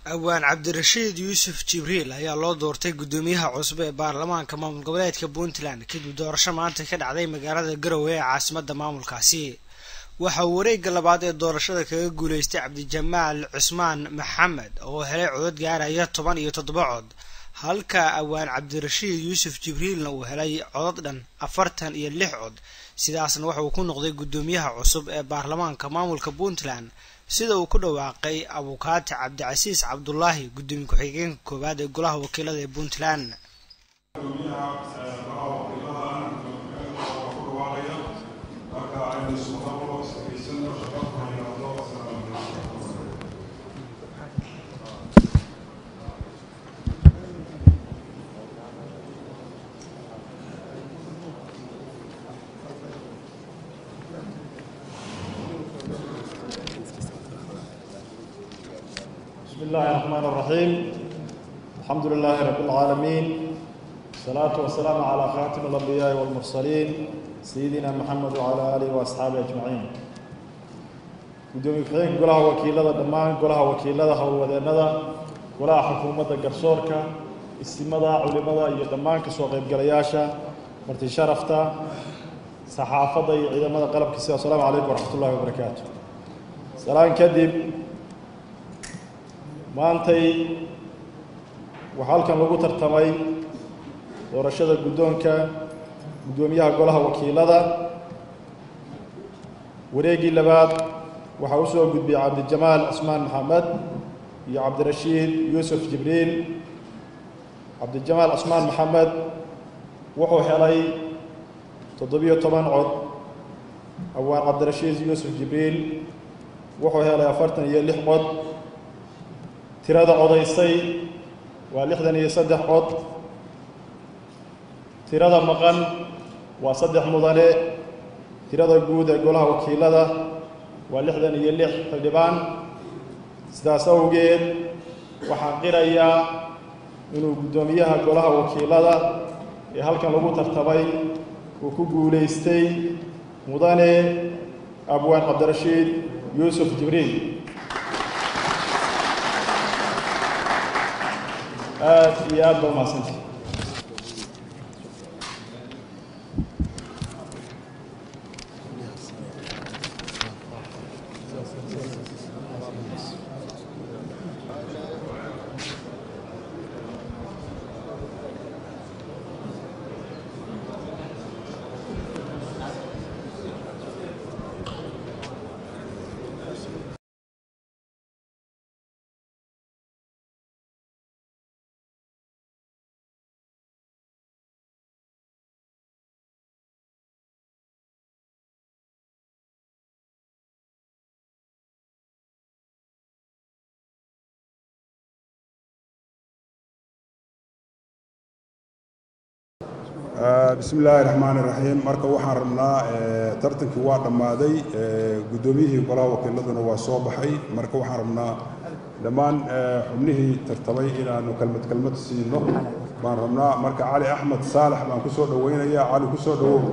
awaan cabdirashiid yuusuf jibriil ayaa loo doortay guddoomiyaha cusub ee baarlamaanka maamul goboleedka puntland kadib doorasho maanta ka dhacday magaalada garowe ee caasimada maamulkaasi waxa uu wareegga labaad ee doorashada kaga guuleystay cabdijamaal cusmaan maxamed oo helay codod gaaraya toban iyo toddoba cod halka awaan cabdirashiid yuusuf jibriilna uu helay codod dhan afartan iyo lix cod sidaasna waxa uu ku noqday guddoomiyaha cusub ee baarlamaanka maamulka puntland sida uu ku dhawaaqay abukaati cabdicasiis cabdulaahi guddoomiye ku-xigeenka koowaad ee golaha wakiilada ee puntland بسم الله الرحمن الرحيم الحمد لله رب العالمين الصلاة والسلام على خاتم الأنبياء والمرسلين سيدنا محمد وعلى آله وأصحابه أجمعين gudoomiye ku-xigeenka golaha wakiilada dhammaan golaha wakiilada howlwadeennada golaha xukuumadda garsoorka istimada culimada iyo dhammaan kasoo qaybgalayaasha marti sharafta saxaafadda iyo ciidamada qalabkiisa assalaamu calaykum waraxmat ullahi wabarakaatu salaan kadib maantay waxaa halkan lagu tartamay doorashada guddoonka guddoomiyaha golaha wakiilada wareeggii labaad waxaa u soo gudbiyey cabdijamaal cismaan maxamed iyo cabdirashiid yuusuf jibriil cabdijamaal cismaan maxamed wuxuu helay toddobiyo toban cod awaan cabdirashiid yuusuf jibriil wuxuu helay afartan iyo lix cod tirada codaysay waa lixdan iyo saddex cod tirada maqan waa saddex mudane tirada guud ee golaha wakiilada waa lixdan iyo lix xildhibaan sidaas awgeed waxaan qirayaa inuu guddoomiyaha golaha wakiilada ee halkan lagu tartamay uu ku guulaystay mudane abwaan cabdirashiid yuusuf jibriil aad iyo aad ba umahadsanta bismi illaahi raxmaan iraxiim marka waxaan rabnaa tartankii waa dhammaaday guddoomiyihii golaha wakiiladuna waa soo baxay marka waxaan rabnaa dhammaan xubnihii tartamay inaanu kelmad kelmad siino baan rabnaa marka cali axmed saalax baan ku soo dhowaynayaa cali ku soo dhowow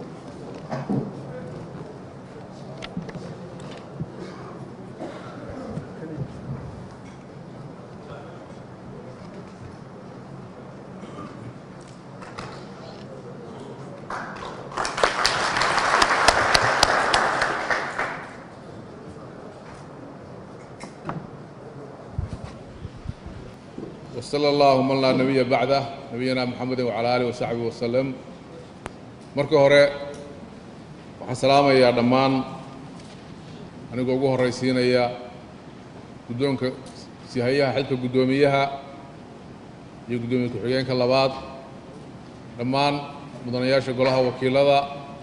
وصلى الله من لا نبي بعده نبينا محمد وعلى آله وصحبه وسلم marka hore waxaan salaamayaa dhammaan anigoo ugu horraysiinaya guddoonka sihayaha xilka guddoomiyaha iyo guddoomiye ku-xigeenka labaad dhammaan mudanayaasha golaha wakiilada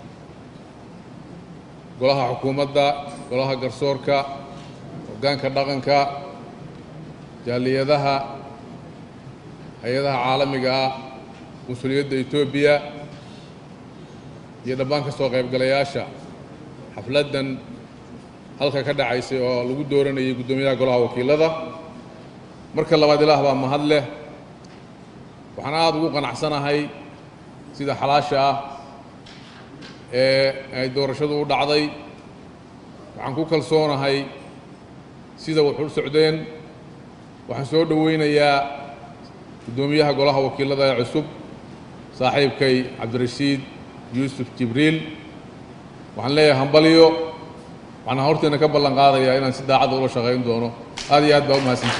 golaha xukuumadda golaha garsoorka hoggaanka dhaqanka jaaliyadaha hay-adaha caalamiga ah mas-uuliyadda etoobiya iyo dhammaan ka soo qaybgalayaasha xafladdan halka ka dhacaysay oo lagu dooranayay guddoomiyaha golaha wakiilada marka labaad ilaah baa mahad leh waxaan aada ugu qanacsanahay sida xalaasha ah ee ay doorashadu u dhacday waxaan ku kalsoonahay sida wax u socdeen waxaan soo dhoweynayaa guddoomiyaha golaha wakiilada ee cusub saaxiibkay cabdirashiid yuusuf jibriil waxaan leeyahay hambalyo waxaan horteena ka ballan qaadayaa inaan si daacadda ula shaqayn doono aad iyo aad baa u mahadsanta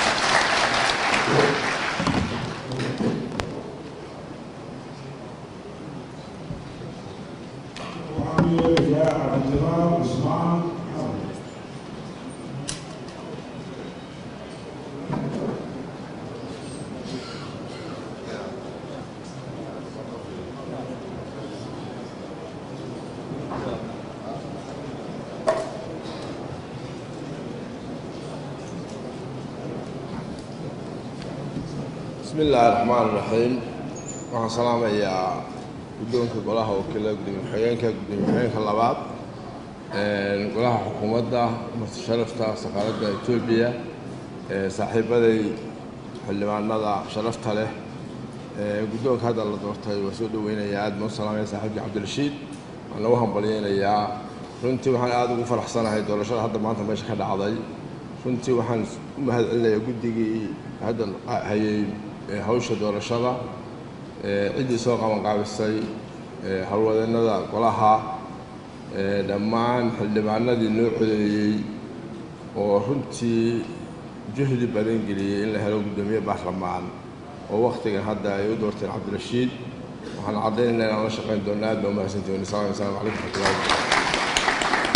bismi illaahi raxmaan iraxiim waxaan salaamayaa guddoonka golaha wakiilada gudoomiye ku-xigeenka gudoomiye ku-xigeenka labaad golaha xukuumadda marti sharafta safaaradda etoobiya saaxiibaday xildhibaanada sharafta leh guddoonka hadda la doortay waa soo dhoweynayaa aad baan u salaamaya saaxiibkii cabdirashiid waan lagu hambalyeynayaa runtii waxaan aada ugu faraxsanahay doorashada hadda maanta meesha ka dhacday runtii waxaan u mahad celinayaa guddigii hadda hayay hawsha doorashada ciddii soo qabanqaabisay howlwadeennada golaha dhammaan xildhibaanadii noo codeeyey oo runtii juhdi badan geliyey in la helo guddoomiye baarlamaan oo wakhtigan hadda ay u doorteen cabdirashiid waxaan caddaynayna inaan la shaqayn doona aad baa umahadsantihin asalamu asalamu calaykum raxmatullahi wabarakatu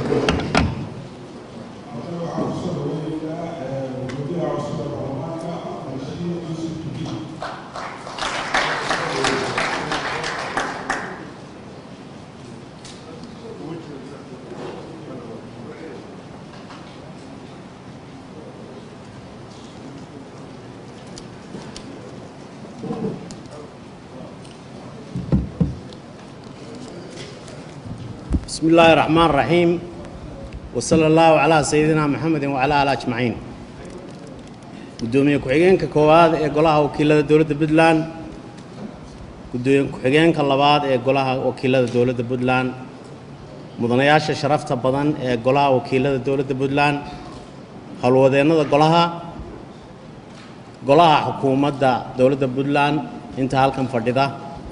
بسم الله الرحمن الرحيم وصلى الله على سيدنا محمد وعلى آله أجمعين gudoomiye ku-xigeenka koowaad ee golaha wakiilada dowladda puntland gudoomiye ku-xigeenka labaad ee golaha wakiilada dowladda puntland mudanayaasha sharafta badan ee golaha wakiilada dowladda puntland howlwadeennada golaha golaha xukuumadda dowladda puntland inta halkan fadhida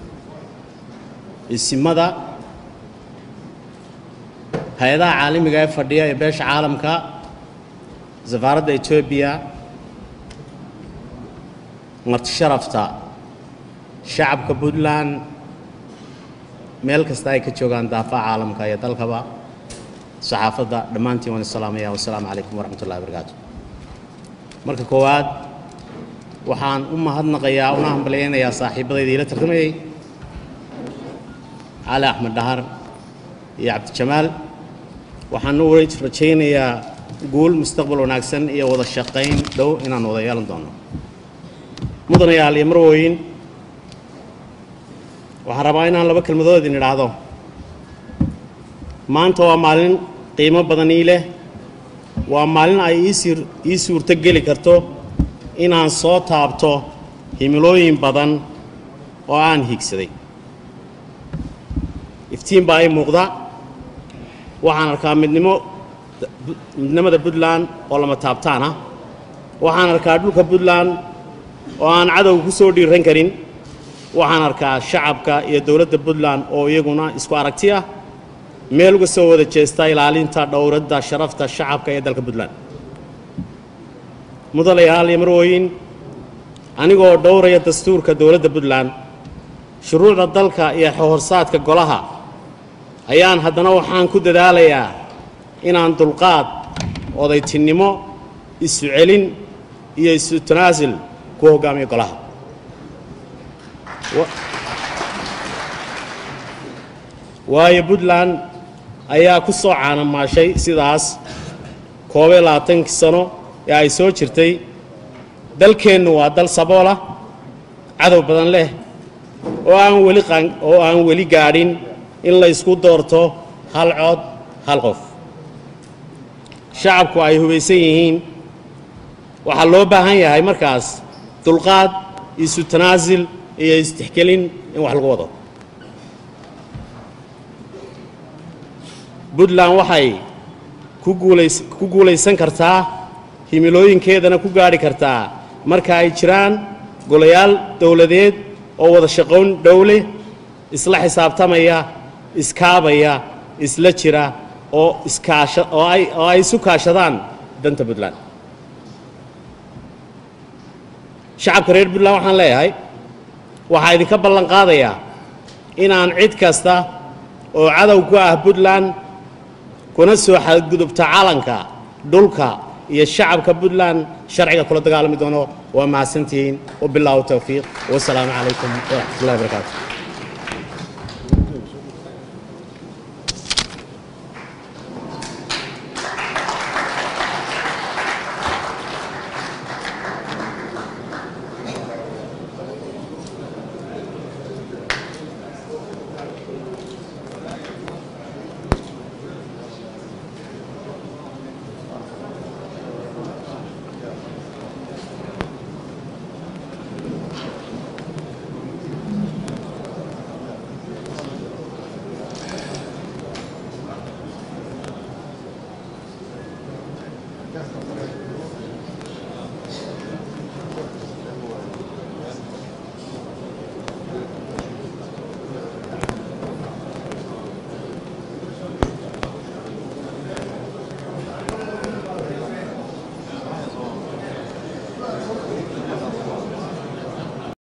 isimada hay-adaha caalamiga ee fadhiya ee beesha caalamka safaaradda etoobiya marti sharafta shacabka puntland meel kasta ay ka joogaan daafaha caalamka iyo dalkaba saxaafadda dhammaantiin waan isalaamaya wasalaamu calaykum waraxmat ullahi barakaatu marka koowaad waxaan u mahadnaqayaa una hambalyaynayaa saaxiibadayda iila tartamayey cali axmed dhahar iyo cabdijamaal waxaan u rajaynayaa guul mustaqbal wanaagsan iyo wada shaqayn dhow inaan wada yeelan doono mudanayaal iyo marwooyin waxaan rabaa inaan laba kelmadood idin idhaahdo maanta waa maalin qiimo badan ii leh waa maalin ay iisii ii suurto geli karto inaan soo taabto himilooyin badan oo aan hiigsaday iftiin baa ii muuqda waxaan arkaa midnimo midnimada puntland oo lama taabtaan ah waxaan arkaa dhulka puntland oo aan cadowga ku soo dhiiran karin waxaan arkaa shacabka iyo dowladda puntland oo iyaguna isku aragti ah meel uga soo wada jeesta ilaalinta dhowradda sharafta shacabka ee dalka puntland mudanayaal iyo marwooyin anigoo dhowraya dastuurka dowladda puntland shuruucda dalka iyo xorsaadka golaha ayaan haddana waxaan ku dadaalayaa inaan dulqaad odaytinnimo isu celin iyo isu tanaasul ku hoggaamiyo golaha waayo puntland ayaa ku soo caanamaashay sidaas koobiyo labaatankii sano ee ay soo jirtay dalkeennu waa dal saboolah cadow badan leh oo aan weli oo aan weli gaadhin in la ysku doorto hal cod hal qof shacabku ay hubaysan yihiin waxaa loo baahan yahay markaas dulqaad isu tanaasil iyo istixkelin in wax lagu wado puntland waxay ku guulays ku guulaysan kartaa himilooyinkeedana ku gaadhi kartaa marka ay jiraan golayaal dowladeed oo wada shaqoyn dhowle isla xisaabtamaya iskaabaya isla jira oo iskaasha oo ay oo ay isu kaashadaan danta puntland shacabka reer puntland waxaan leeyahay waxaa idinka ballan qaadayaa inaan cid kasta oo cadow ku ah puntland kuna soo xadgudubta calanka dhulka iyo shacabka puntland sharciga kula dagaalami doono waa mahadsantihiin wabilaahu towfiiq wasalaamu calaykum waraxmat ullahi barakaatu